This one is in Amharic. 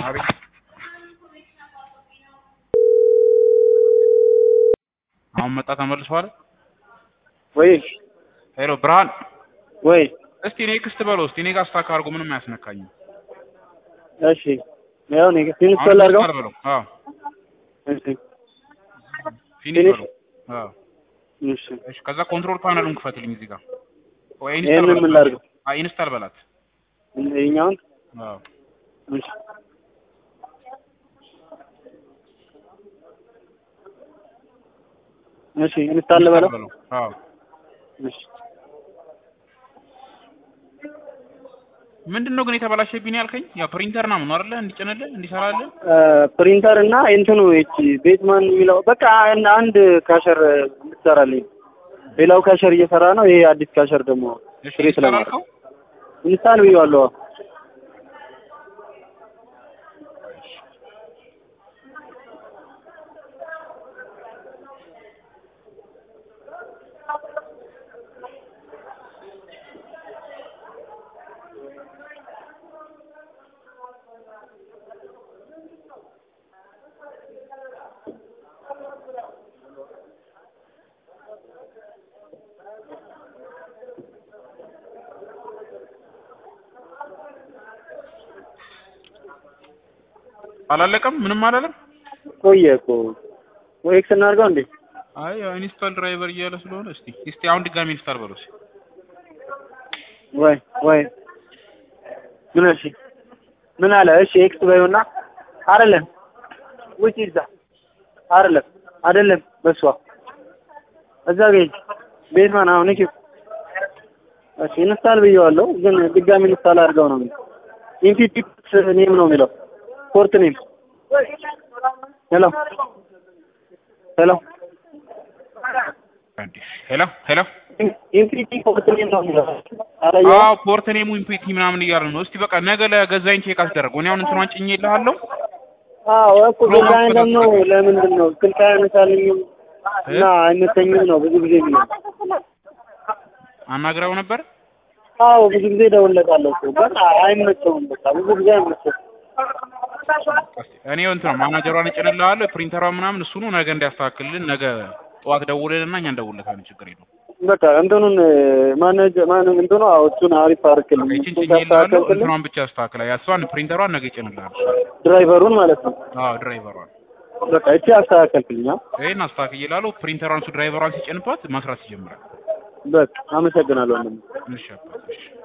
አቤት አሁን መጣ ተመልሷል። ወይ ሄሎ ብርሃን፣ ወይ እስቲ ኔክስት በለው እስቲ እኔ ጋር ስታክ አድርጎ ምንም አያስነካኝም። እሺ ያው እኔ ፊኒሽ አሁን ላድርገው ስታር በለው። አዎ እሺ ፊኒሽ ፊኒሽ? በለው። አዎ እሺ እሺ፣ ከዛ ኮንትሮል ፓነሉን ክፈትልኝ እዚህ ጋር ወይ ይሄንን ኢንስታል ምን በላት። ላድርገው? አይ ኢንስታል በላት። ይኸኛውን አዎ እሺ እሺ ኢንስታል በለው በለው። አዎ እሺ ምንድን ነው ግን የተበላሸብኝ ያልከኝ? ያው ፕሪንተር ነው አይደለ? እንዲጭንልህ እንዲሰራልህ ፕሪንተር እና እንትኑ እቺ ቤትማን የሚለው በቃ አንድ አንድ ካሸር እንድትሰራልኝ ሌላው ካሸር እየሰራ ነው። ይሄ አዲስ ካሸር ደግሞ እሺ ክሬት ኢንስታል ለማድረግ አልከው? ኢንስታል ብዬዋለሁ። አላለቀም? ምንም አላለም? ቆየ እኮ ወይ ኤክስ እናድርገው እንዴ? አይ ያው ኢንስታል ድራይቨር እያለ ስለሆነ እስቲ እስቲ አሁን ድጋሚ ኢንስታል በለው እስኪ። ወይ ወይ ምን እሺ ምን አለ? እሺ ኤክስ በይውና አይደለም ውጪ እዛ አይደለም አይደለም በሷ እዛ ገኝ ቤትማን አሁን እሺ እሺ ኢንስታል ብዬዋለሁ፣ ግን ድጋሚ ኢንስታል አድርገው ነው የሚለው። ኢንቲቲ ኔም ነው የሚለው ፖርት ኔም። ሄሎ ሄሎ ሄሎ ሄሎ ኢንቲቲ ፖርት ኔም ነው የሚለው አላየኸውም? አዎ ፖርት ኔሙ ኢምፒቲ ምናምን እያለ ነው። እስቲ በቃ ነገ ለገዛኝ ቼክ አስደረገው። እኔ አሁን እንትኗን ጭኜልሃለሁ። አዎ እኮ ገዛኝ ደግሞ ለምንድን ነው ስልክ አያነሳልኝም እና አይመቸኝም ነው ብዙ ጊዜ የሚለው። አናግረው ነበር። አዎ ብዙ ጊዜ እደውልለታለሁ እኮ በቃ አይመቸውም። በቃ ብዙ ጊዜ አይመቸውም። እኔ እንትን ነው ማናጀሯን እጭንልሃለሁ። ፕሪንተሯ ምናምን እሱኑ ነገ እንዲያስተካክልልን ነገ ጠዋት ደውልልና እኛ እንደውልለታለን። ችግር የለውም። በቃ እንትኑን ማነጅ ማን እንትኑ አዎ እሱን አሪፍ አድርግልኝ። ይችን እሱን ጭኜልሃለሁ። ካስተካከልክልኝ እንትኗን ብቻ አስተካክላ ያሷን ፕሪንተሯን ነገ ይጭንልሃል። ድራይቨሩን ማለት ነው። አዎ ድራይቨሯን በቃ እቺ አስተካከልክልኝ። አዎ ይሄን አስተካክዬልሃለሁ። ፕሪንተሯን እሱ ድራይቨሯን ሲጭንባት መስራት ይጀምራል። በቃ አመሰግናለሁ ወንድሜ። እሺ አባት እሺ